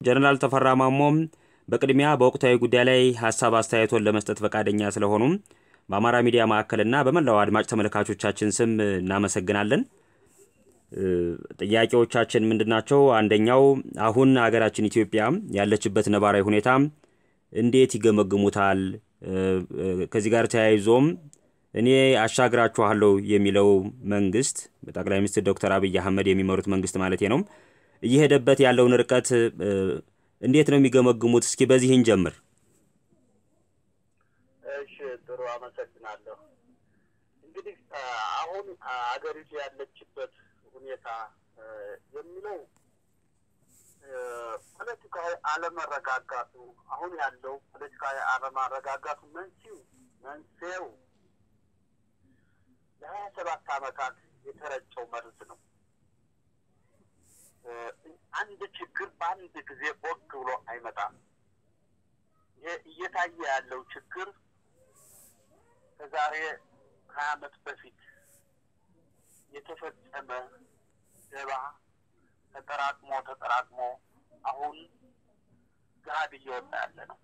ጀነራል ተፈራ ማሞም በቅድሚያ በወቅታዊ ጉዳይ ላይ ሀሳብ አስተያየቶን ለመስጠት ፈቃደኛ ስለሆኑም በአማራ ሚዲያ ማዕከልና በመላው አድማጭ ተመልካቾቻችን ስም እናመሰግናለን። ጥያቄዎቻችን ምንድን ናቸው? አንደኛው አሁን ሀገራችን ኢትዮጵያ ያለችበት ነባራዊ ሁኔታ እንዴት ይገመግሙታል? ከዚህ ጋር ተያይዞም እኔ አሻግራችኋለሁ የሚለው መንግስት ጠቅላይ ሚኒስትር ዶክተር አብይ አህመድ የሚመሩት መንግስት ማለት ነው እየሄደበት ያለውን ርቀት እንዴት ነው የሚገመግሙት? እስኪ በዚህ እንጀምር። እሺ፣ ጥሩ አመሰግናለሁ። እንግዲህ አሁን አገሪቱ ያለችበት ሁኔታ የሚለው ፖለቲካዊ አለመረጋጋቱ አሁን ያለው ፖለቲካዊ አለመረጋጋቱ መንስኤው መንስኤው ለሀያ ሰባት ዓመታት የተረጨው መርዝ ነው። አንድ ችግር በአንድ ጊዜ ቦግ ብሎ አይመጣም። ይሄ እየታየ ያለው ችግር ከዛሬ ሀያ ዓመት በፊት የተፈጸመ ደባ ተጠራቅሞ ተጠራቅሞ አሁን ገሀድ እየወጣ ያለ ነው።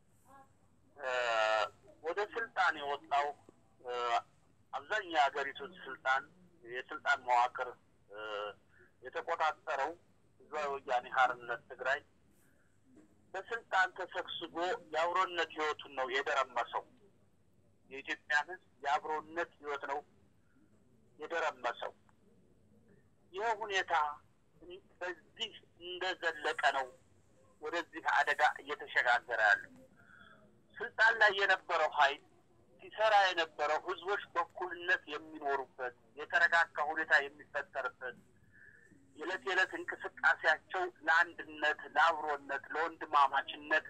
ወደ ስልጣን የወጣው አብዛኛው የሀገሪቱን ስልጣን የስልጣን መዋቅር የተቆጣጠረው ህዝባዊ ወያኔ ሓርነት ትግራይ በስልጣን ተሰግስጎ የአብሮነት ህይወቱን ነው የደረመሰው። የኢትዮጵያ ህዝብ የአብሮነት ህይወት ነው የደረመሰው። ይህ ሁኔታ በዚህ እንደዘለቀ ነው ወደዚህ አደጋ እየተሸጋገረ ያለው። ስልጣን ላይ የነበረው ኃይል ሲሰራ የነበረው ህዝቦች በእኩልነት የሚኖሩበት የተረጋጋ ሁኔታ የሚፈጠርበት የዕለት የዕለት እንቅስቃሴያቸው ለአንድነት፣ ለአብሮነት፣ ለወንድማማችነት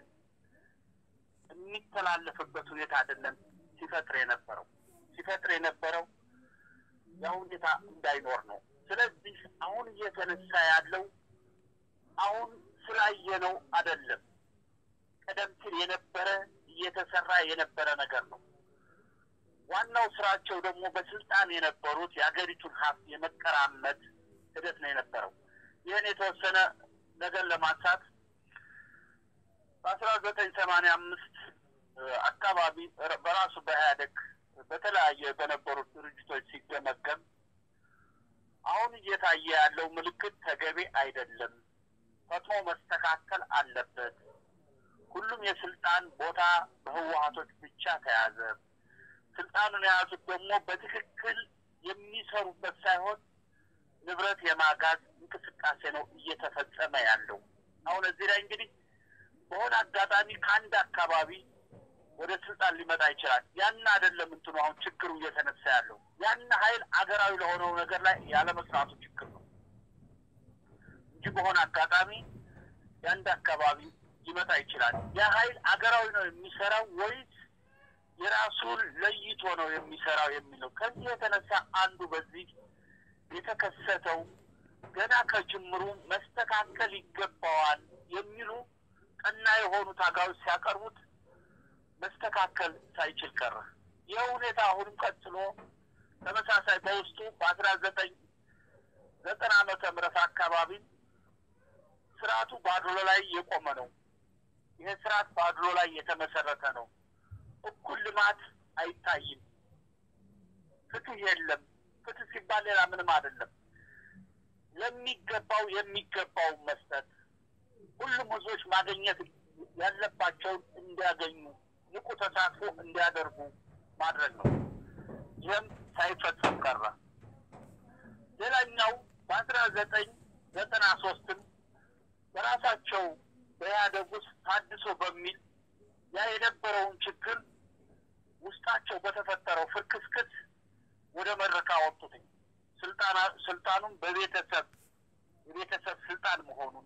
የሚተላለፍበት ሁኔታ አይደለም ሲፈጥር የነበረው ሲፈጥር የነበረው ያ ሁኔታ እንዳይኖር ነው። ስለዚህ አሁን እየተነሳ ያለው አሁን ስላየነው አይደለም፣ ቀደም ሲል የነበረ እየተሰራ የነበረ ነገር ነው። ዋናው ስራቸው ደግሞ በስልጣን የነበሩት የሀገሪቱን ሀብት የመቀራመት ሂደት ነው የነበረው። ይህን የተወሰነ ነገር ለማንሳት በአስራ ዘጠኝ ሰማንያ አምስት አካባቢ በራሱ በኢህአደግ በተለያየ በነበሩት ድርጅቶች ሲገመገም አሁን እየታየ ያለው ምልክት ተገቢ አይደለም፣ ፈጥኖ መስተካከል አለበት። ሁሉም የስልጣን ቦታ በህወሀቶች ብቻ ተያዘ። ስልጣኑን የያዙት ደግሞ በትክክል የሚሰሩበት ሳይሆን ንብረት የማጋዝ እንቅስቃሴ ነው እየተፈጸመ ያለው። አሁን እዚህ ላይ እንግዲህ በሆነ አጋጣሚ ከአንድ አካባቢ ወደ ስልጣን ሊመጣ ይችላል። ያን አይደለም እንትኑ አሁን ችግሩ እየተነሳ ያለው ያን ሀይል አገራዊ ለሆነው ነገር ላይ ያለመስራቱ ችግር ነው እንጂ በሆነ አጋጣሚ የአንድ አካባቢ ሊመጣ ይችላል። ያ ሀይል አገራዊ ነው የሚሰራው ወይስ የራሱን ለይቶ ነው የሚሰራው የሚለው ከዚህ የተነሳ አንዱ በዚህ የተከሰተው ገና ከጅምሩ መስተካከል ይገባዋል የሚሉ ቀና የሆኑ ታጋዮች ሲያቀርቡት መስተካከል ሳይችል ቀረ። ይህ ሁኔታ አሁንም ቀጥሎ ተመሳሳይ በውስጡ በአስራ ዘጠኝ ዘጠና ዓመተ ምህረት አካባቢ ስርዓቱ በአድሎ ላይ የቆመ ነው። ይህ ስርዓት በአድሎ ላይ የተመሰረተ ነው። እኩል ልማት አይታይም። ፍትህ የለም። ፍትህ ሲባል ሌላ ምንም አይደለም። ለሚገባው የሚገባውን መስጠት፣ ሁሉም ህዝቦች ማግኘት ያለባቸውን እንዲያገኙ ንቁ ተሳትፎ እንዲያደርጉ ማድረግ ነው። ይህም ሳይፈጸም ቀረ። ሌላኛው በአስራ ዘጠኝ ዘጠና ሶስትም በራሳቸው በኢህአደግ ውስጥ ታድሶ በሚል ያ የነበረውን ችግር ውስጣቸው በተፈጠረው ፍርክስክስ ወደ መድረክ አወጡትኝ። ስልጣና ስልጣኑን በቤተሰብ የቤተሰብ ስልጣን መሆኑን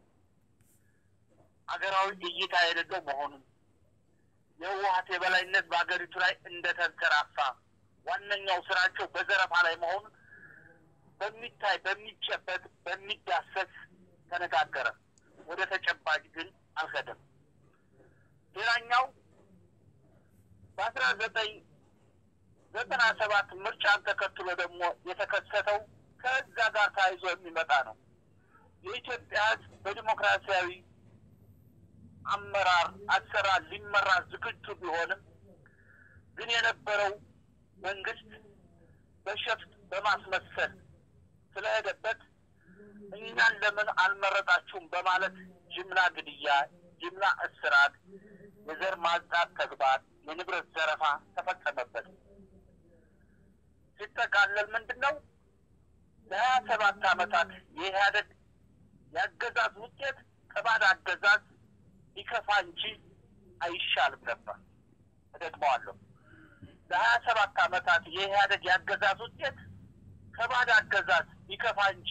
አገራዊ እይታ የሌለው መሆኑን የህወሀት የበላይነት በሀገሪቱ ላይ እንደተንሰራፋ ዋነኛው ስራቸው በዘረፋ ላይ መሆኑን በሚታይ በሚጨበጥ በሚዳሰስ ተነጋገረ። ወደ ተጨባጭ ግን አልሄደም። ሌላኛው በአስራ ዘጠኝ ዘጠና ሰባት ምርጫን ተከትሎ ደግሞ የተከሰተው ከዛ ጋር ተያይዞ የሚመጣ ነው። የኢትዮጵያ ህዝብ በዲሞክራሲያዊ አመራር አሰራር ሊመራ ዝግጁ ቢሆንም ግን የነበረው መንግስት በሸፍጥ በማስመሰል ስለሄደበት እኛን ለምን አልመረጣችሁም በማለት ጅምላ ግድያ፣ ጅምላ እስራት፣ የዘር ማጽዳት ተግባር፣ የንብረት ዘረፋ ተፈጸመበት። ሲጠቃለል ምንድን ነው ለሀያ ሰባት ዓመታት የኢህአደግ የአገዛዝ ውጤት ከባድ አገዛዝ ሊከፋ እንጂ አይሻልም ነበር። እደግመዋለሁ። ለሀያ ሰባት ዓመታት የኢህአደግ የአገዛዝ ውጤት ከባድ አገዛዝ ሊከፋ እንጂ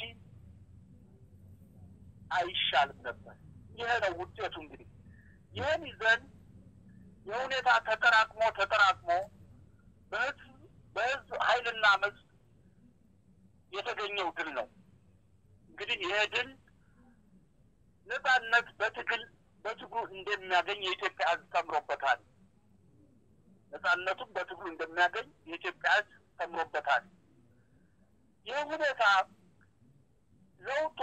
አይሻልም ነበር። ይሄ ነው ውጤቱ። እንግዲህ ይህን ይዘን የሁኔታ ተጠራቅሞ ተጠራቅሞ በህዝብ በህዝብ ኃይልና መዝ የተገኘው ድል ነው። እንግዲህ ይሄ ድል ነጻነት በትግል በትግሉ እንደሚያገኝ የኢትዮጵያ ህዝብ ተምሮበታል። ነጻነቱን በትግሉ እንደሚያገኝ የኢትዮጵያ ህዝብ ተምሮበታል። ይህ ሁኔታ ለውጡ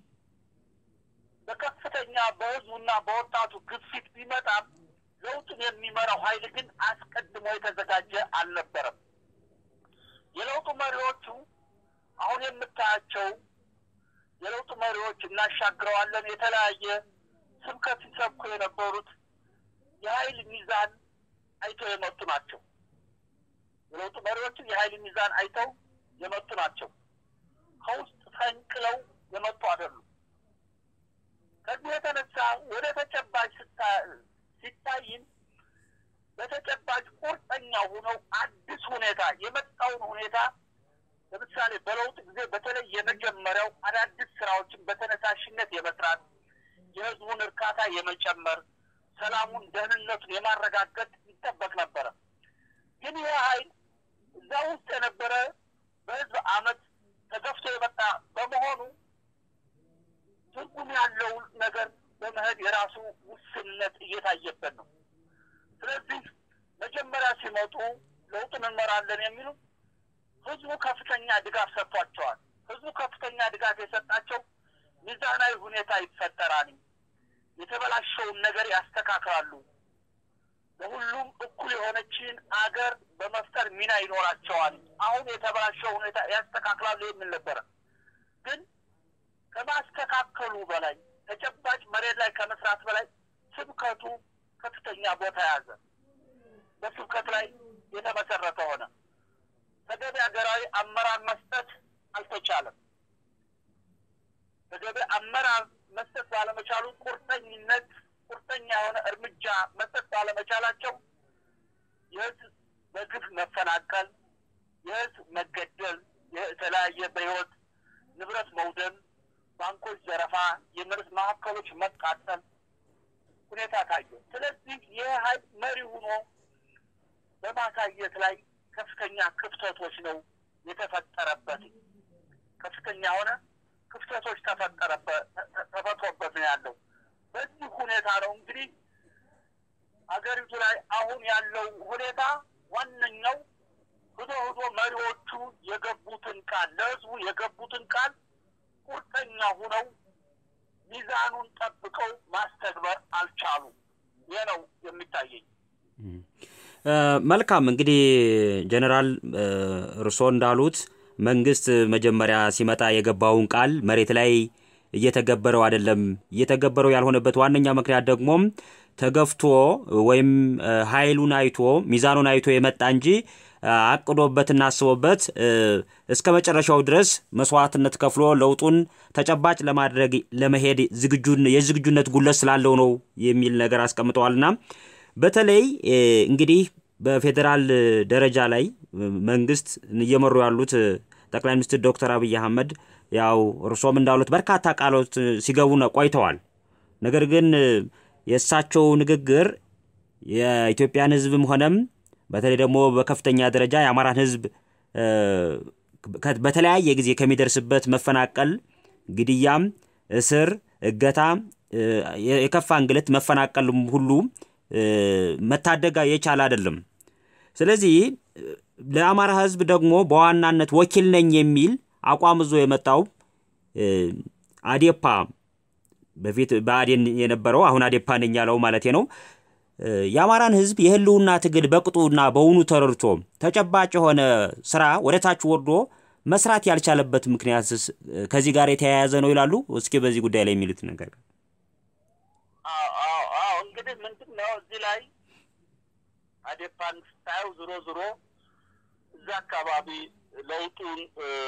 በከፍተኛ በህዝቡና በወጣቱ ግፊት ቢመጣም ለውጡን የሚመራው ኃይል ግን አስቀድሞ የተዘጋጀ አልነበረም። የለውጡ መሪዎቹ አሁን የምታያቸው የለውጡ መሪዎች እናሻግረዋለን የተለያየ ስብከት ሲሰብኩ የነበሩት የኃይል ሚዛን አይተው የመጡ ናቸው። የለውጡ መሪዎችን የኃይል ሚዛን አይተው የመጡ ናቸው። ከውስጥ ፈንቅለው የመጡ አይደሉም። ከዚህ የተነሳ ወደ ተጨባጭ ሲታይም በተጨባጭ ቁርጠኛ ሆነው አዲስ ሁኔታ የመጣውን ሁኔታ ለምሳሌ በለውጥ ጊዜ በተለይ የመጀመሪያው አዳዲስ ስራዎችን በተነሳሽነት የመስራት የህዝቡን እርካታ የመጨመር ሰላሙን፣ ደህንነቱን የማረጋገጥ ይጠበቅ ነበረ። ግን ይህ ኃይል እዛ ውስጥ የነበረ በህዝብ አመት ተገፍቶ የመጣ በመሆኑ ትርጉም ያለው ነገር በመሄድ የራሱ ውስንነት እየታየበት ነው። ስለዚህ መጀመሪያ ሲመጡ ለውጡን እንመራለን የሚሉ ህዝቡ ከፍተኛ ድጋፍ ሰጥቷቸዋል። ህዝቡ ከፍተኛ ድጋፍ የሰጣቸው ሚዛናዊ ሁኔታ ይፈጠራል፣ የተበላሸውን ነገር ያስተካክላሉ፣ ለሁሉም እኩል የሆነችን አገር በመፍጠር ሚና ይኖራቸዋል፣ አሁን የተበላሸው ሁኔታ ያስተካክላሉ የሚል ነበረ። ግን ከማስተካከሉ በላይ ተጨባጭ መሬት ላይ ከመስራት በላይ ስብከቱ ከፍተኛ ቦታ ያዘ። በስብከት ላይ የተመሰረተ ሆነ። ተገቢ ሀገራዊ አመራር መስጠት አልተቻለም። ተገቢ አመራር መስጠት ባለመቻሉ ቁርጠኝነት ቁርጠኛ የሆነ እርምጃ መስጠት ባለመቻላቸው የህዝብ በግፍ መፈናቀል፣ የህዝብ መገደል፣ የተለያየ በህይወት ንብረት መውደም፣ ባንኮች ዘረፋ፣ የምርት ማዕከሎች መቃጠል ሁኔታ ታየ። ስለዚህ ይህ ኃይል መሪ ሆኖ በማሳየት ላይ ከፍተኛ ክፍተቶች ነው የተፈጠረበት። ከፍተኛ የሆነ ክፍተቶች ተፈጠረበት ተፈጥሮበት ነው ያለው። በዚህ ሁኔታ ነው እንግዲህ አገሪቱ ላይ አሁን ያለው ሁኔታ ዋነኛው ህዶ ህዶ መሪዎቹ የገቡትን ቃል ለህዝቡ የገቡትን ቃል ቁርጠኛ ሁነው ሚዛኑን ጠብቀው ማስተግበር አልቻሉ። ይህ ነው የሚታየኝ። መልካም እንግዲህ ጀኔራል እርሶ እንዳሉት መንግስት መጀመሪያ ሲመጣ የገባውን ቃል መሬት ላይ እየተገበረው አይደለም። እየተገበረው ያልሆነበት ዋነኛ ምክንያት ደግሞ ተገፍቶ ወይም ኃይሉን አይቶ ሚዛኑን አይቶ የመጣ እንጂ አቅዶበትና አስቦበት እስከ መጨረሻው ድረስ መስዋዕትነት ከፍሎ ለውጡን ተጨባጭ ለማድረግ ለመሄድ የዝግጁነት ጉለት ስላለው ነው የሚል ነገር አስቀምጠዋልና በተለይ እንግዲህ በፌዴራል ደረጃ ላይ መንግስት እየመሩ ያሉት ጠቅላይ ሚኒስትር ዶክተር አብይ አህመድ ያው እርሶም እንዳሉት በርካታ ቃሎት ሲገቡ ቆይተዋል። ነገር ግን የእሳቸው ንግግር የኢትዮጵያን ሕዝብም ሆነም በተለይ ደግሞ በከፍተኛ ደረጃ የአማራን ሕዝብ በተለያየ ጊዜ ከሚደርስበት መፈናቀል፣ ግድያም፣ እስር፣ እገታ፣ የከፋ እንግልት፣ መፈናቀል ሁሉ መታደግ የቻለ አይደለም። ስለዚህ ለአማራ ህዝብ ደግሞ በዋናነት ወኪል ነኝ የሚል አቋም ይዞ የመጣው አዴፓ በፊት ብአዴን የነበረው አሁን አዴፓ ነኝ ያለው ማለቴ ነው። የአማራን ህዝብ የህልውና ትግል በቅጡና በውኑ ተረድቶ ተጨባጭ የሆነ ስራ ወደ ታች ወርዶ መስራት ያልቻለበት ምክንያት ከዚህ ጋር የተያያዘ ነው ይላሉ። እስኪ በዚህ ጉዳይ ላይ የሚሉት ነገር እንግዲህ ምንድን ነው እዚህ ላይ አዴፓን ስታየው ዞሮ ዞሮ እዛ አካባቢ ለውጡን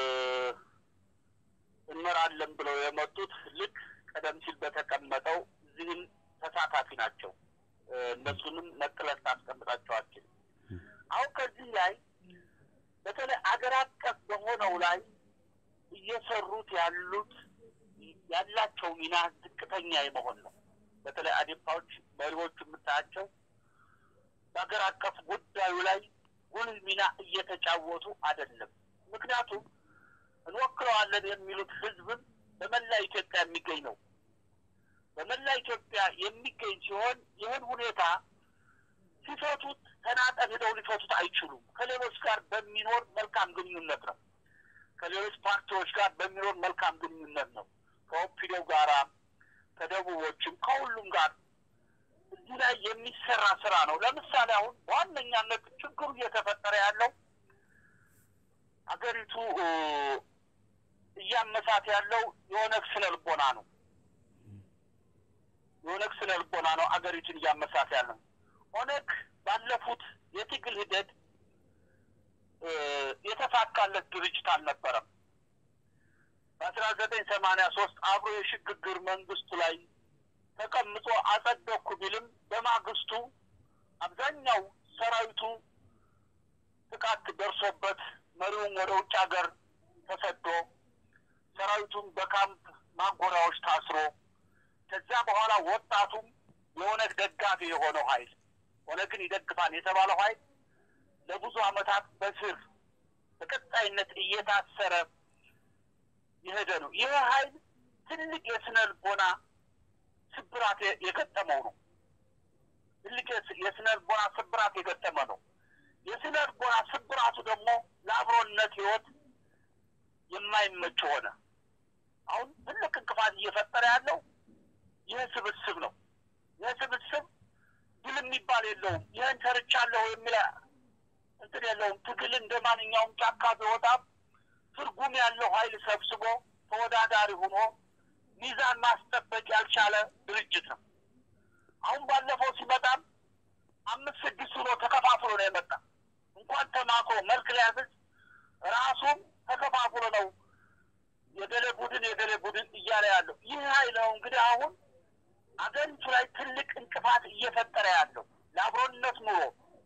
እንመራለን ብለው የመጡት ልክ ቀደም ሲል በተቀመጠው እዚህም ተሳታፊ ናቸው። እነሱንም ነጥለህ ታስቀምጣቸዋችን። አሁን ከዚህ ላይ በተለይ አገር አቀፍ በሆነው ላይ እየሰሩት ያሉት ያላቸው ሚና ዝቅተኛ የመሆን ነው። በተለይ አዴፓዎች መሪዎቹ የምታያቸው በሀገር አቀፍ ጉዳዩ ላይ ጉልህ ሚና እየተጫወቱ አይደለም። ምክንያቱም እንወክለዋለን የሚሉት ህዝብም በመላ ኢትዮጵያ የሚገኝ ነው። በመላ ኢትዮጵያ የሚገኝ ሲሆን ይህን ሁኔታ ሲፈቱት ተናጠል ሄደው ሊፈቱት አይችሉም። ከሌሎች ጋር በሚኖር መልካም ግንኙነት ነው። ከሌሎች ፓርቲዎች ጋር በሚኖር መልካም ግንኙነት ነው። ከኦፒዶ ጋራ ከደቡቦችም ከሁሉም ጋር እዚህ ላይ የሚሰራ ስራ ነው። ለምሳሌ አሁን በዋነኛነት ችግሩ እየተፈጠረ ያለው አገሪቱ እያመሳት ያለው የኦነግ ስነ ልቦና ነው። የኦነግ ስነ ልቦና ነው አገሪቱን እያመሳት ያለው። ኦነግ ባለፉት የትግል ሂደት የተሳካለት ድርጅት አልነበረም። በአስራ ዘጠኝ ሰማንያ ሶስት አብሮ የሽግግር መንግስቱ ላይ ተቀምጦ አጸደኩ ቢልም በማግስቱ አብዛኛው ሰራዊቱ ጥቃት ደርሶበት መሪውም ወደ ውጭ ሀገር ተሰዶ ሰራዊቱም በካምፕ ማጎሪያዎች ታስሮ ከዚያ በኋላ ወጣቱም የኦነግ ደጋፊ የሆነው ኃይል ኦነግን ይደግፋል የተባለው ኃይል ለብዙ ዓመታት በስር በቀጣይነት እየታሰረ የሄደ ነው። ይህ ኃይል ትልቅ የስነ ልቦና ስብራት የገጠመው ነው። ትልቅ የስነ ልቦና ስብራት የገጠመ ነው። የስነ ልቦና ስብራቱ ደግሞ ለአብሮነት ህይወት የማይመች ሆነ። አሁን ትልቅ እንቅፋት እየፈጠረ ያለው ይህ ስብስብ ነው። ይህ ስብስብ ድል የሚባል የለውም። ይህን ሰርቻለሁ የሚል እንትን የለውም። ትግል እንደ ማንኛውም ጫካ ቢወጣም ትርጉም ያለው ኃይል ሰብስቦ ተወዳዳሪ ሆኖ ሚዛን ማስጠበቅ ያልቻለ ድርጅት ነው። አሁን ባለፈው ሲመጣም አምስት ስድስት ሆኖ ተከፋፍሎ ነው የመጣ። እንኳን ተማክሮ መልክ ሊያዝዝ ራሱም ተከፋፍሎ ነው የገሌ ቡድን የገሌ ቡድን እያለ ያለው ይህ ኃይል ነው እንግዲህ አሁን አገሪቱ ላይ ትልቅ እንቅፋት እየፈጠረ ያለው ለአብሮነት ኑሮ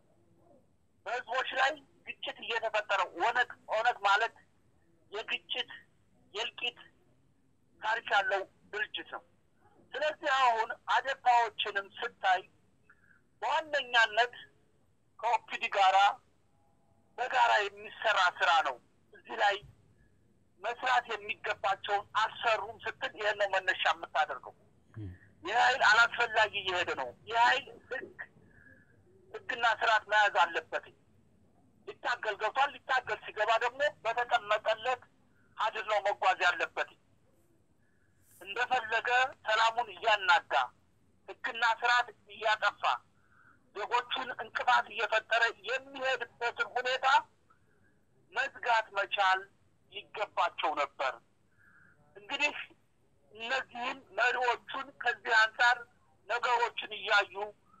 በህዝቦች ላይ ግጭት እየተፈጠረ ኦነግ ኦነግ ማለት የግጭት የእልቂት ታሪክ ያለው ድርጅት ነው። ስለዚህ አሁን አዴፓዎችንም ስታይ በዋነኛነት ከኦፒዲ ጋራ በጋራ የሚሰራ ስራ ነው። እዚህ ላይ መስራት የሚገባቸውን አልሰሩም ስትል ይህን ነው መነሻ የምታደርገው። ይህ ኃይል አላስፈላጊ እየሄደ ነው። ይህ ኃይል ህግ ህግና ስርዓት መያዝ አለበት። ሊታገል ገብቷል። ሊታገል ሲገባ ደግሞ በተቀመጠለት ሀድር ነው መጓዝ ያለበት። እንደፈለገ ሰላሙን እያናጋ ህግና ስርዓት እያጠፋ ዜጎቹን እንቅፋት እየፈጠረ የሚሄድበትን ሁኔታ መዝጋት መቻል ይገባቸው ነበር። እንግዲህ እነዚህን መሪዎቹን ከዚህ አንጻር ነገሮችን እያዩ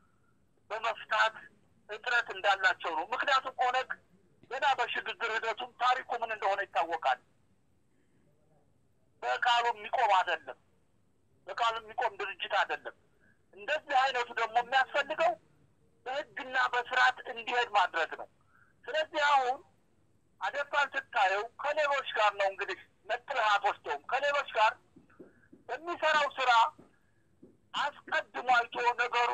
በመፍታት እጥረት እንዳላቸው ነው። ምክንያቱም ኦነግ ገና በሽግግር ሂደቱም ታሪኩ ምን እንደሆነ ይታወቃል። በቃሉ የሚቆም አይደለም። በቃሉ የሚቆም ድርጅት አይደለም። እንደዚህ አይነቱ ደግሞ የሚያስፈልገው በህግና በስርዓት እንዲሄድ ማድረግ ነው። ስለዚህ አሁን አዴፓን ስታየው ከሌሎች ጋር ነው እንግዲህ ነጥለህ አትወስደውም። ከሌሎች ጋር በሚሰራው ስራ አስቀድሞ አይቶ ነገሩ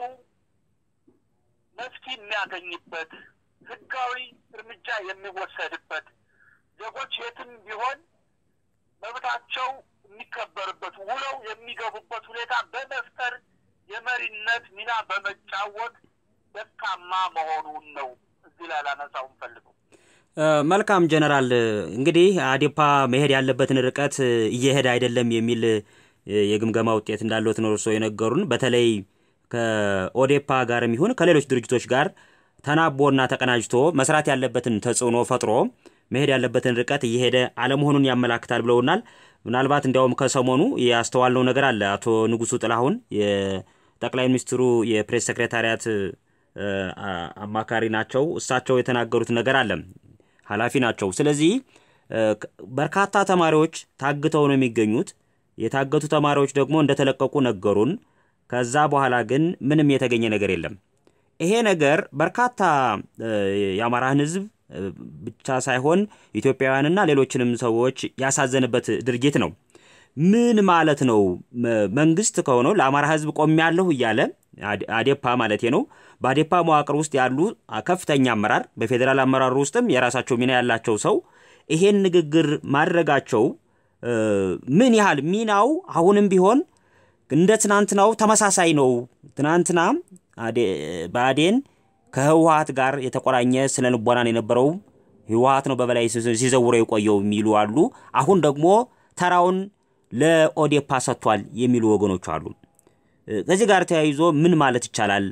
መፍትሄ የሚያገኝበት ህጋዊ እርምጃ የሚወሰድበት ዜጎች የትም ቢሆን መብታቸው የሚከበርበት ውለው የሚገቡበት ሁኔታ በመፍጠር የመሪነት ሚና በመጫወት ደካማ መሆኑን ነው እዚህ ላይ ላነሳው እንፈልገው። መልካም ጀነራል፣ እንግዲህ አዴፓ መሄድ ያለበትን ርቀት እየሄደ አይደለም የሚል የግምገማ ውጤት እንዳለት ነው እርስዎ የነገሩን። በተለይ ከኦዴፓ ጋር የሚሆን ከሌሎች ድርጅቶች ጋር ተናቦና ተቀናጅቶ መስራት ያለበትን ተጽዕኖ ፈጥሮ መሄድ ያለበትን ርቀት እየሄደ አለመሆኑን ያመላክታል ብለውናል። ምናልባት እንዲያውም ከሰሞኑ ያስተዋልነው ነገር አለ። አቶ ንጉሱ ጥላሁን የጠቅላይ ሚኒስትሩ የፕሬስ ሴክሬታሪያት አማካሪ ናቸው። እሳቸው የተናገሩት ነገር አለ። ኃላፊ ናቸው። ስለዚህ በርካታ ተማሪዎች ታግተው ነው የሚገኙት። የታገቱ ተማሪዎች ደግሞ እንደተለቀቁ ነገሩን። ከዛ በኋላ ግን ምንም የተገኘ ነገር የለም። ይሄ ነገር በርካታ የአማራን ሕዝብ ብቻ ሳይሆን ኢትዮጵያውያንና ሌሎችንም ሰዎች ያሳዘንበት ድርጊት ነው። ምን ማለት ነው? መንግስት ከሆነው ለአማራ ሕዝብ ቆሜያለሁ እያለ አዴፓ ማለት ነው። በአዴፓ መዋቅር ውስጥ ያሉ ከፍተኛ አመራር፣ በፌዴራል አመራሩ ውስጥም የራሳቸው ሚና ያላቸው ሰው ይሄን ንግግር ማድረጋቸው ምን ያህል ሚናው አሁንም ቢሆን እንደ ትናንትናው ተመሳሳይ ነው። ትናንትና ብአዴን ከህወሀት ጋር የተቆራኘ ስነ ልቦናን የነበረው ህወሀት ነው በበላይ ሲዘውረው የቆየው የሚሉ አሉ። አሁን ደግሞ ተራውን ለኦዴፓ ሰጥቷል የሚሉ ወገኖች አሉ። ከዚህ ጋር ተያይዞ ምን ማለት ይቻላል?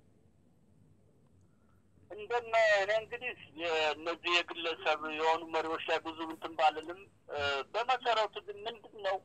እንደነ እኔ እንግዲህ እነዚህ የግለሰብ የሆኑ መሪዎች ላይ ብዙ እንትን ባልልም በመሰረቱ ግን ምንድን ነው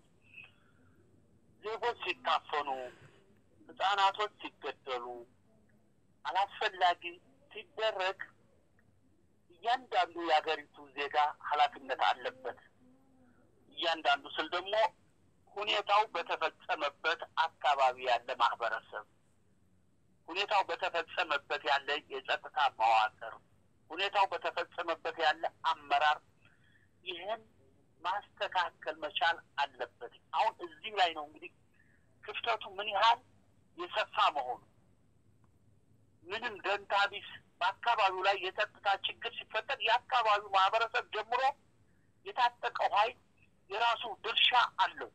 ዜጎች ሲታፈኑ፣ ህጻናቶች ሲገደሉ፣ አላስፈላጊ ሲደረግ እያንዳንዱ የሀገሪቱ ዜጋ ኃላፊነት አለበት። እያንዳንዱ ስል ደግሞ ሁኔታው በተፈጸመበት አካባቢ ያለ ማህበረሰብ፣ ሁኔታው በተፈጸመበት ያለ የጸጥታ መዋቅር፣ ሁኔታው በተፈጸመበት ያለ አመራር ይህን ማስተካከል መቻል አለበት። አሁን እዚህ ላይ ነው እንግዲህ ክፍተቱ ምን ያህል የሰፋ መሆኑ ምንም ደንታ ቢስ በአካባቢው ላይ የጸጥታ ችግር ሲፈጠር የአካባቢው ማህበረሰብ ጀምሮ የታጠቀው ኃይል የራሱ ድርሻ አለው።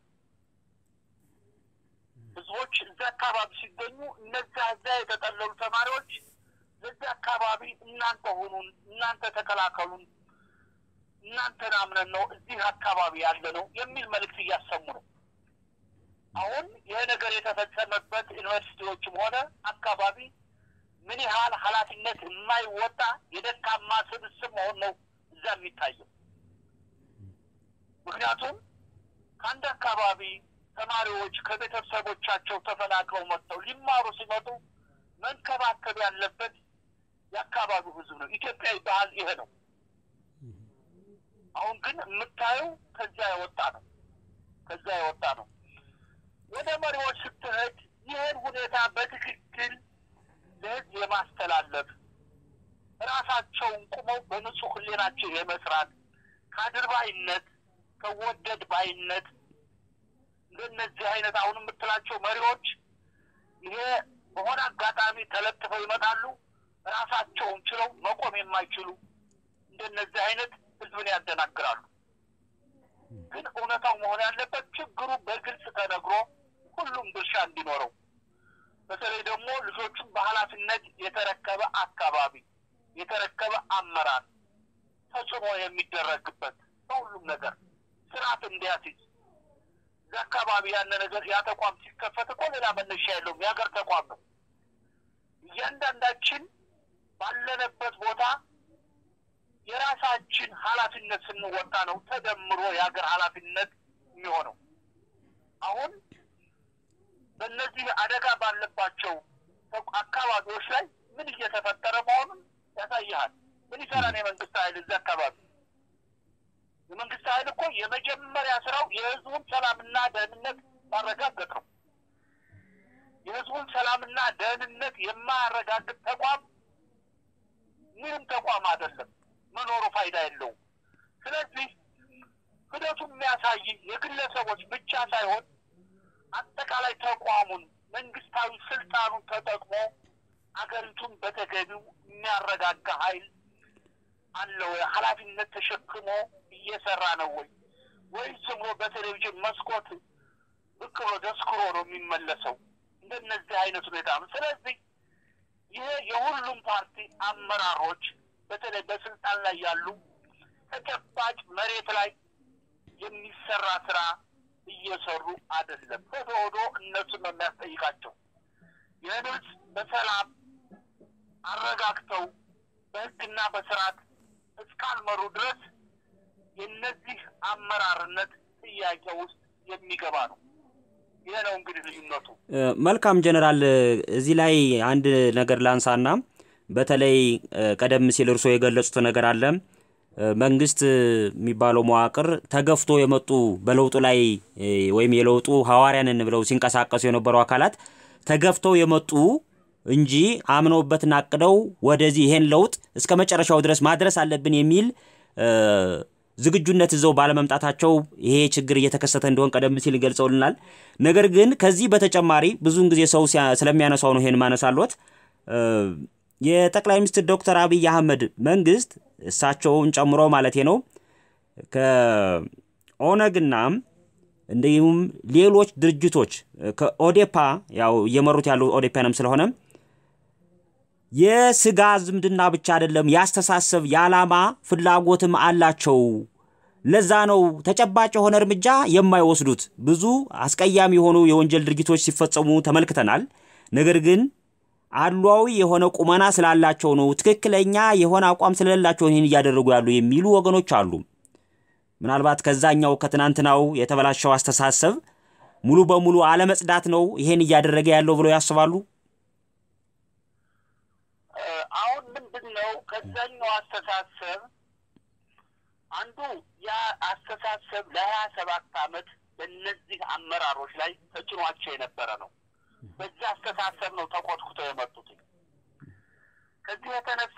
ህዝቦች እዛ አካባቢ ሲገኙ እነዛ እዛ የተጠለሉ ተማሪዎች በዛ አካባቢ እናንተ ሁኑን፣ እናንተ ተከላከሉን፣ እናንተን አምነን ነው እዚህ አካባቢ ያለ ነው የሚል መልእክት እያሰሙ ነው። አሁን ይሄ ነገር የተፈጸመበት ዩኒቨርሲቲዎችም ሆነ አካባቢ ምን ያህል ኃላፊነት የማይወጣ የደካማ ስብስብ መሆን ነው እዛ የሚታየው። ምክንያቱም ከአንድ አካባቢ ተማሪዎች ከቤተሰቦቻቸው ተፈናቅለው መጥተው ሊማሩ ሲመጡ መንከባከብ ያለበት የአካባቢው ህዝብ ነው። ኢትዮጵያዊ ባህል ይሄ ነው። አሁን ግን የምታየው ከዚያ የወጣ ነው። ከዚያ የወጣ ነው። ወደ መሪዎች ስትሄድ ይህን ሁኔታ በትክክል ለህዝብ የማስተላለፍ ራሳቸውን ቁመው በንጹህ ህሊናቸው የመስራት ከአድርባይነት ከወደድ ባይነት እንደነዚህ አይነት አሁን የምትላቸው መሪዎች ይሄ በሆነ አጋጣሚ ተለጥፈው ይመጣሉ። ራሳቸውን ችለው መቆም የማይችሉ እንደነዚህ አይነት ህዝብን ያደናግራሉ። ግን እውነታው መሆን ያለበት ችግሩ በግልጽ ተነግሮ ሁሉም ድርሻ እንዲኖረው በተለይ ደግሞ ልጆቹን በኃላፊነት የተረከበ አካባቢ የተረከበ አመራር ተጽዕኖ የሚደረግበት በሁሉም ነገር ስርዓት እንዲያስይዝ እዛ አካባቢ ያለ ነገር ያ ተቋም ሲከፈት እኮ ሌላ መነሻ የለውም። የሀገር ተቋም ነው። እያንዳንዳችን ባለንበት ቦታ የራሳችን ኃላፊነት ስንወጣ ነው ተደምሮ የሀገር ኃላፊነት የሚሆነው። አሁን በእነዚህ አደጋ ባለባቸው አካባቢዎች ላይ ምን እየተፈጠረ መሆኑን ያሳይሃል። ምን ይሰራን የመንግስት ኃይል እዚህ አካባቢ? የመንግስት ኃይል እኮ የመጀመሪያ ስራው የህዝቡን ሰላምና ደህንነት ማረጋገጥ ነው። የህዝቡን ሰላምና ደህንነት የማያረጋግጥ ተቋም ምንም ተቋም አይደለም፣ መኖሩ ፋይዳ የለውም። ስለዚህ ሂደቱ የሚያሳይ የግለሰቦች ብቻ ሳይሆን አጠቃላይ ተቋሙን መንግስታዊ ስልጣኑን ተጠቅሞ አገሪቱን በተገቢው የሚያረጋጋ ኃይል አለ ወይ? ኃላፊነት ተሸክሞ እየሰራ ነው ወይ? ወይስ ዝም ብሎ በቴሌቪዥን መስኮት ብቅ ብሎ ደስክሮ ነው የሚመለሰው? እንደነዚህ አይነት ሁኔታ ነው። ስለዚህ ይሄ የሁሉም ፓርቲ አመራሮች በተለይ በስልጣን ላይ ያሉ ተጨባጭ መሬት ላይ የሚሰራ ስራ እየሰሩ አይደለም። ሄዶ ሄዶ እነሱን ነው የሚያስጠይቃቸው። ይህን ህዝብ በሰላም አረጋግተው በህግና በስርዓት እስካልመሩ ድረስ የእነዚህ አመራርነት ጥያቄ ውስጥ የሚገባ ነው። ይህ ነው እንግዲህ ልዩነቱ። መልካም ጀነራል፣ እዚህ ላይ አንድ ነገር ላንሳና በተለይ ቀደም ሲል እርስዎ የገለጹት ነገር አለ። መንግስት የሚባለው መዋቅር ተገፍቶ የመጡ በለውጡ ላይ ወይም የለውጡ ሐዋርያንን ብለው ሲንቀሳቀሱ የነበሩ አካላት ተገፍተው የመጡ እንጂ አምነውበትና አቅደው ወደዚህ ይሄን ለውጥ እስከ መጨረሻው ድረስ ማድረስ አለብን የሚል ዝግጁነት ይዘው ባለመምጣታቸው ይሄ ችግር እየተከሰተ እንደሆን ቀደም ሲል ገልጸውልናል። ነገር ግን ከዚህ በተጨማሪ ብዙውን ጊዜ ሰው ስለሚያነሳው ነው ይሄን ማነሳሎት የጠቅላይ ሚኒስትር ዶክተር አብይ አህመድ መንግስት እሳቸውን ጨምሮ ማለት ነው ከኦነግና እንዲሁም ሌሎች ድርጅቶች ከኦዴፓ ያው እየመሩት ያሉ ኦዴፓንም ስለሆነ የስጋ ዝምድና ብቻ አይደለም፣ ያስተሳሰብ የዓላማ ፍላጎትም አላቸው። ለዛ ነው ተጨባጭ የሆነ እርምጃ የማይወስዱት። ብዙ አስቀያሚ የሆኑ የወንጀል ድርጊቶች ሲፈጸሙ ተመልክተናል። ነገር ግን አሏዊ የሆነ ቁመና ስላላቸው ነው፣ ትክክለኛ የሆነ አቋም ስለሌላቸው ይህን እያደረጉ ያሉ የሚሉ ወገኖች አሉ። ምናልባት ከዛኛው ከትናንትናው የተበላሸው አስተሳሰብ ሙሉ በሙሉ አለመጽዳት ነው ይሄን እያደረገ ያለው ብለው ያስባሉ። አሁን ምንድን ነው ከዛኛው አስተሳሰብ አንዱ ያ አስተሳሰብ ለሀያ ሰባት ዓመት በእነዚህ አመራሮች ላይ ተጭኗቸው የነበረ ነው። በዚህ አስተሳሰብ ነው ተኮትኩተው የመጡት። ከዚህ የተነሳ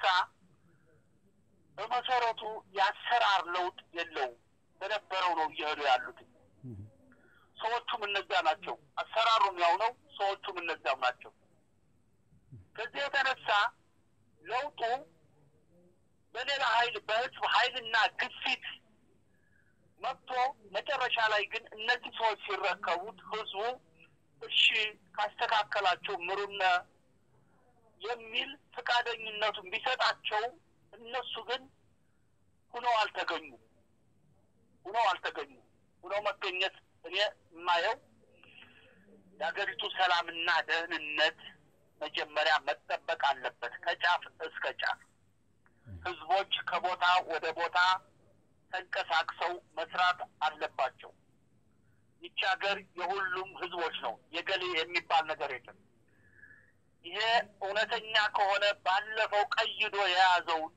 በመሰረቱ የአሰራር ለውጥ የለውም። በነበረው ነው እየሄዱ ያሉት። ሰዎቹም እነዚያ ናቸው። አሰራሩም ያው ነው። ሰዎቹም እነዚያም ናቸው። ከዚህ የተነሳ ለውጡ በሌላ ኃይል በህዝብ ኃይልና ግፊት መጥቶ መጨረሻ ላይ ግን እነዚህ ሰዎች ሲረከቡት ህዝቡ እሺ ካስተካከላቸው ምሩነ የሚል ፈቃደኝነቱን ቢሰጣቸው እነሱ ግን ሁነው አልተገኙም። ሁነው አልተገኙም። ሁነው መገኘት እኔ የማየው የሀገሪቱ ሰላምና ደህንነት መጀመሪያ መጠበቅ አለበት ከጫፍ እስከ ጫፍ። ህዝቦች ከቦታ ወደ ቦታ ተንቀሳቅሰው መስራት አለባቸው። ይቺ ሀገር የሁሉም ህዝቦች ነው። የገሌ የሚባል ነገር የለም። ይሄ እውነተኛ ከሆነ ባለፈው ቀይዶ የያዘውን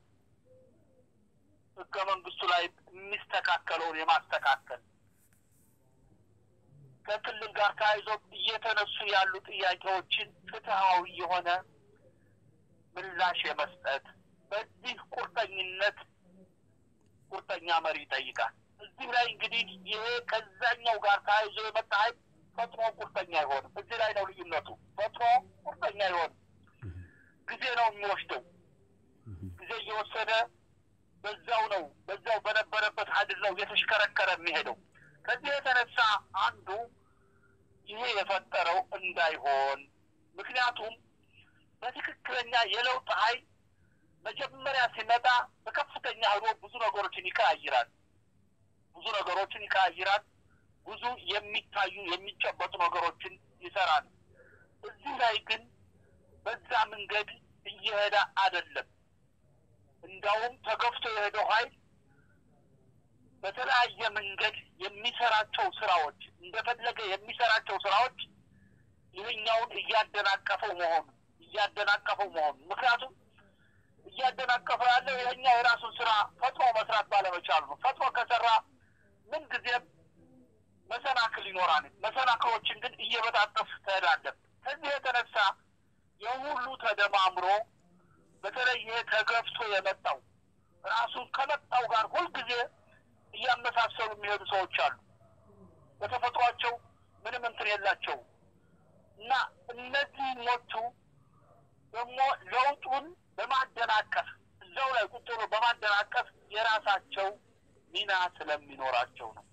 ህገ መንግስቱ ላይ የሚስተካከለውን የማስተካከል ከክልል ጋር ተያይዞ እየተነሱ ያሉ ጥያቄዎችን ፍትሐዊ የሆነ ምላሽ የመስጠት በዚህ ቁርጠኝነት ቁርጠኛ መሪ ይጠይቃል። እዚህ ላይ እንግዲህ ይሄ ከዛኛው ጋር ተያይዞ የመጣ ኃይል ፈጥኖ ቁርጠኛ አይሆንም። እዚህ ላይ ነው ልዩነቱ። ፈጥኖ ቁርጠኛ አይሆንም። ጊዜ ነው የሚወስደው። ጊዜ እየወሰደ በዛው ነው በዛው በነበረበት ሀድር ነው እየተሽከረከረ የሚሄደው። ከዚህ የተነሳ አንዱ ይሄ የፈጠረው እንዳይሆን ምክንያቱም በትክክለኛ የለውጥ ኃይል መጀመሪያ ሲመጣ በከፍተኛ ህዶ ብዙ ነገሮችን ይቀያይራል። ብዙ ነገሮችን ይቀያይራል። ብዙ የሚታዩ የሚጨበጡ ነገሮችን ይሰራል። እዚህ ላይ ግን በዛ መንገድ እየሄደ አይደለም። እንዳውም ተገፍቶ የሄደው ኃይል በተለያየ መንገድ የሚሰራቸው ስራዎች እንደፈለገ የሚሰራቸው ስራዎች ይህኛውን እያደናቀፈው መሆኑ እያደናቀፈው መሆኑ ምክንያቱም እያደናቀፈው ያለው ይህኛው የራሱን ስራ ፈጥኖ መስራት ባለመቻሉ ነው። ፈጥኖ ከሰራ ምን ጊዜም መሰናክል ይኖራል። መሰናክሎችን ግን እየበጣጠፍ ትሄዳለን። ከዚህ የተነሳ የሁሉ ተደማምሮ በተለይ ይሄ ተገፍቶ የመጣው ራሱን ከመጣው ጋር ሁልጊዜ እያመሳሰሉ የሚሄዱ ሰዎች አሉ። በተፈጥሯቸው ምንም እንትን የላቸው እና እነዚህኞቹ ደግሞ ለውጡን በማደናቀፍ እዛው ላይ ቁጭ ብሎ በማደናቀፍ የራሳቸው ሚና ስለሚኖራቸው ነው።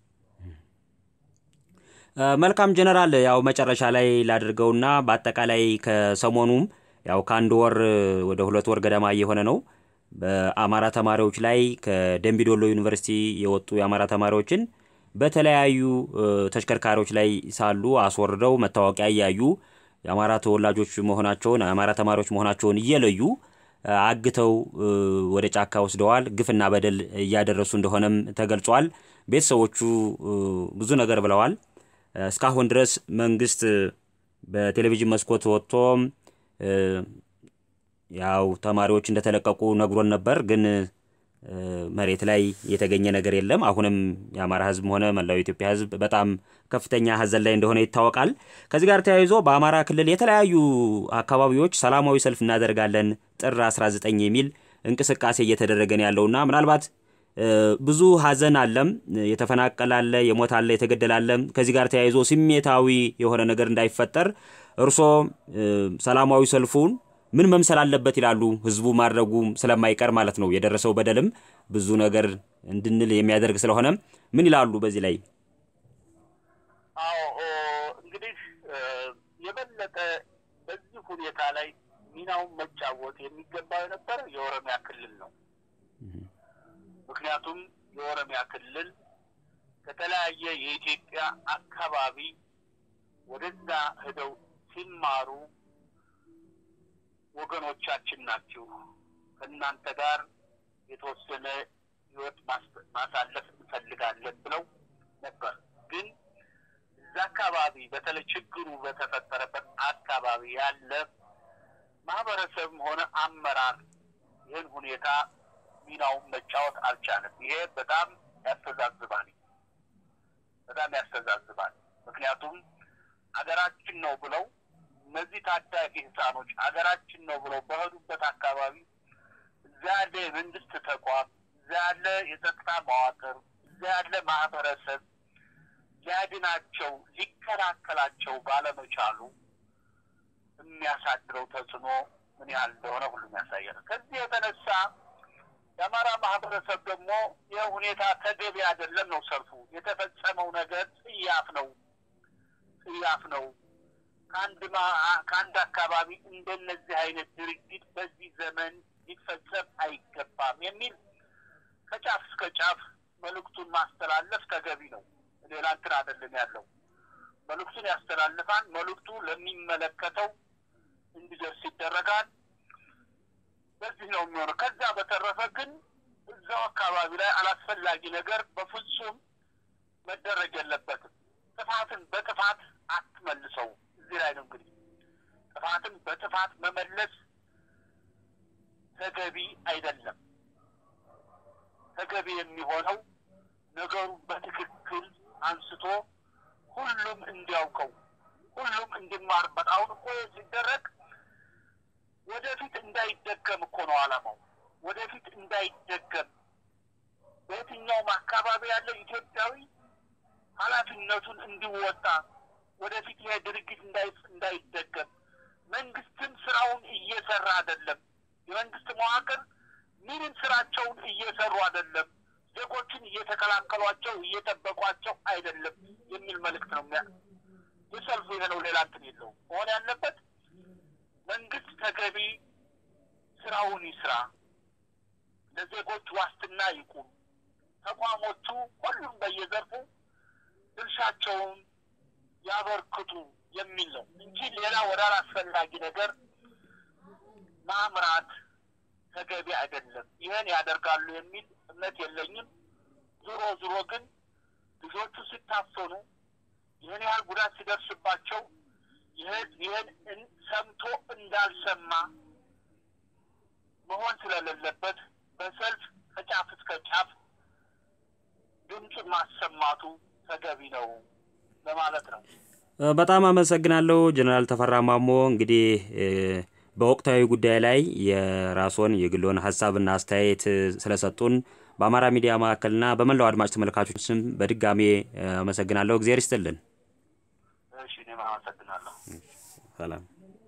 መልካም ጀነራል፣ ያው መጨረሻ ላይ ላድርገውና በአጠቃላይ ከሰሞኑም ያው ከአንድ ወር ወደ ሁለት ወር ገደማ እየሆነ ነው በአማራ ተማሪዎች ላይ ከደምቢዶሎ ዩኒቨርሲቲ የወጡ የአማራ ተማሪዎችን በተለያዩ ተሽከርካሪዎች ላይ ሳሉ አስወርደው መታወቂያ እያዩ የአማራ ተወላጆች መሆናቸውን የአማራ ተማሪዎች መሆናቸውን እየለዩ አግተው ወደ ጫካ ወስደዋል። ግፍና በደል እያደረሱ እንደሆነም ተገልጿል። ቤተሰቦቹ ብዙ ነገር ብለዋል። እስካሁን ድረስ መንግስት በቴሌቪዥን መስኮት ወጥቶ ያው ተማሪዎች እንደተለቀቁ ነግሮን ነበር፣ ግን መሬት ላይ የተገኘ ነገር የለም። አሁንም የአማራ ህዝብም ሆነ መላው የኢትዮጵያ ህዝብ በጣም ከፍተኛ ሀዘን ላይ እንደሆነ ይታወቃል። ከዚህ ጋር ተያይዞ በአማራ ክልል የተለያዩ አካባቢዎች ሰላማዊ ሰልፍ እናደርጋለን ጥር 19 የሚል እንቅስቃሴ እየተደረገ ነው ያለውና ምናልባት ብዙ ሀዘን አለም፣ የተፈናቀለ አለ፣ የሞት አለ፣ የተገደለ አለ። ከዚህ ጋር ተያይዞ ስሜታዊ የሆነ ነገር እንዳይፈጠር እርሶ ሰላማዊ ሰልፉን ምን መምሰል አለበት ይላሉ? ህዝቡ ማድረጉ ስለማይቀር ማለት ነው። የደረሰው በደልም ብዙ ነገር እንድንል የሚያደርግ ስለሆነ ምን ይላሉ በዚህ ላይ? አዎ እንግዲህ የበለጠ በዚህ ሁኔታ ላይ ሚናውን መጫወት የሚገባው የነበረ የኦሮሚያ ክልል ነው። ምክንያቱም የኦሮሚያ ክልል ከተለያየ የኢትዮጵያ አካባቢ ወደዛ ሄደው ሲማሩ ወገኖቻችን ናችሁ፣ ከእናንተ ጋር የተወሰነ ህይወት ማሳለፍ እንፈልጋለን ብለው ነበር። ግን እዛ አካባቢ በተለይ ችግሩ በተፈጠረበት አካባቢ ያለ ማህበረሰብም ሆነ አመራር ይህን ሁኔታ ሚናውን መጫወት አልቻለም። ይሄ በጣም ያስተዛዝባል፣ በጣም ያስተዛዝባል። ምክንያቱም አገራችን ነው ብለው እነዚህ ታዳጊ ህፃኖች አገራችን ነው ብለው በሄዱበት አካባቢ እዛ ያለ የመንግስት ተቋም፣ እዛ ያለ የጸጥታ መዋቅር፣ እዛ ያለ ማህበረሰብ ሊያድናቸው ሊከላከላቸው ባለመቻሉ የሚያሳድረው ተጽዕኖ ምን ያህል እንደሆነ ሁሉም ያሳያል። ከዚህ የተነሳ የአማራ ማህበረሰብ ደግሞ ይህ ሁኔታ ተገቢ አይደለም ነው ሰልፉ። የተፈጸመው ነገር ጽያፍ ነው፣ ጽያፍ ነው። ከአንድ ከአንድ አካባቢ እንደነዚህ አይነት ድርጊት በዚህ ዘመን ሊፈጸም አይገባም የሚል ከጫፍ እስከ ጫፍ መልእክቱን ማስተላለፍ ተገቢ ነው። ሌላ እንትን አይደለም ያለው መልእክቱን ያስተላልፋል። መልእክቱ ለሚመለከተው እንዲደርስ ይደረጋል። በዚህ ነው የሚሆነው። ከዛ በተረፈ ግን እዛው አካባቢ ላይ አላስፈላጊ ነገር በፍጹም መደረግ የለበትም። ጥፋትን በጥፋት አትመልሰው። እዚህ ላይ ነው እንግዲህ ጥፋትን በጥፋት መመለስ ተገቢ አይደለም። ተገቢ የሚሆነው ነገሩን በትክክል አንስቶ ሁሉም እንዲያውቀው ሁሉም እንዲማርበት። አሁን እኮ ሲደረግ ወደፊት እንዳይደገም እኮ ነው ዓላማው። ወደፊት እንዳይደገም በየትኛውም አካባቢ ያለው ኢትዮጵያዊ ኃላፊነቱን እንዲወጣ ወደፊት ይሄ ድርጊት እንዳይደገም መንግስትም ስራውን እየሰራ አይደለም። የመንግስት መዋቅር ምንም ስራቸውን እየሰሩ አይደለም። ዜጎችን እየተከላከሏቸው እየጠበቋቸው አይደለም የሚል መልእክት ነው የሚያ የሰልፉ ይሄ ነው። ሌላ እንትን የለውም። መሆን ያለበት መንግስት ተገቢ ስራውን ይስራ፣ ለዜጎች ዋስትና ይቁም፣ ተቋሞቹ ሁሉም በየዘርፉ ድርሻቸውን ያበርክቱ የሚል ነው እንጂ ሌላ ወደ አላስፈላጊ ነገር ማምራት ተገቢ አይደለም። ይህን ያደርጋሉ የሚል እምነት የለኝም። ዞሮ ዞሮ ግን ልጆቹ ሲታፈኑ ይህን ያህል ጉዳት ሲደርስባቸው ይህን ሰምቶ እንዳልሰማ መሆን ስለሌለበት በሰልፍ ከጫፍ እስከ ጫፍ ድምፁን ማሰማቱ ተገቢ ነው ለማለት ነው። በጣም አመሰግናለሁ ጀነራል ተፈራ ማሞ። እንግዲህ በወቅታዊ ጉዳይ ላይ የራስዎን የግሎን ሀሳብና አስተያየት ስለሰጡን በአማራ ሚዲያ ማዕከልና በመላው አድማጭ ተመልካቾች ስም በድጋሜ አመሰግናለሁ። እግዚአብሔር ይስጥልን። እሺ፣ እኔም አመሰግናለሁ። ሰላም